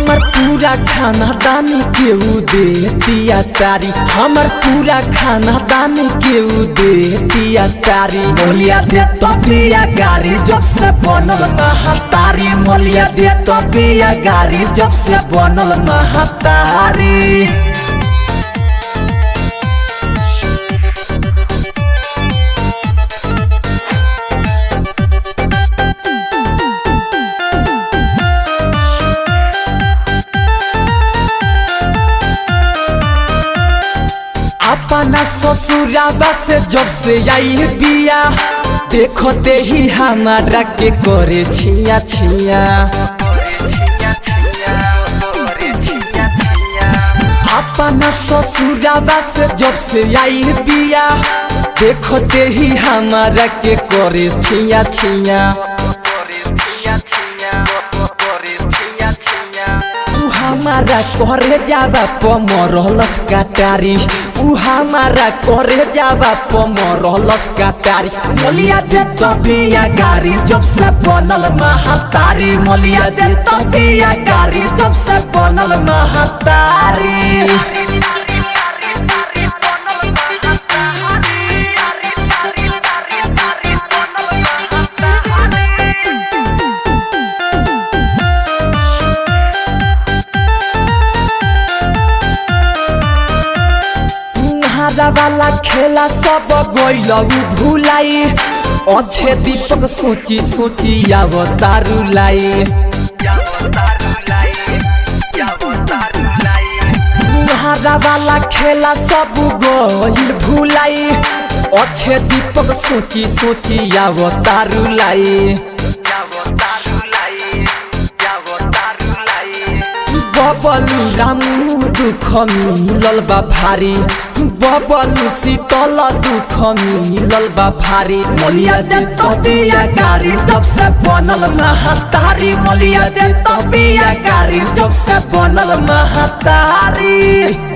हमर पूरा खाना दानी केहू दे दिया तारी हमर पूरा खाना दानी केहू दे दिया तारी मोलिया दे तो बिया गारी जब से बनल महतारी मोलिया दे तो बिया गारी जब से बनल महतारी अपना ससुराबा से जब से आई बिया देखते ही हमारा के करे छिया छिया अपना ससुराबा से जब से आई बिया देखते ही हमारा के करे छिया छिया उ हमारा करे जावा पमरलस काटारी उ हमारा करे जावा पमरलस काटारी मोलिया दे तो बिया गारी जब से बनल महतारी मोलिया दे तो बिया गारी जब से बनल महतारी हरा वाला खेला सब गइल उ भुलाई अच्छे दीपक सोची सोची आव तारुलाई हरा वाला खेला सब गइल भुलाई अच्छे दीपक सोची सोची आव तारुलाई बबलू रामू दुख मिलल बा भारी बबलू शीतल दुख मिलल बा भारी मोलिया दे तो बिया गारी जब से बनल महतारी मोलिया दे तो बिया गारी जब से बनल महतारी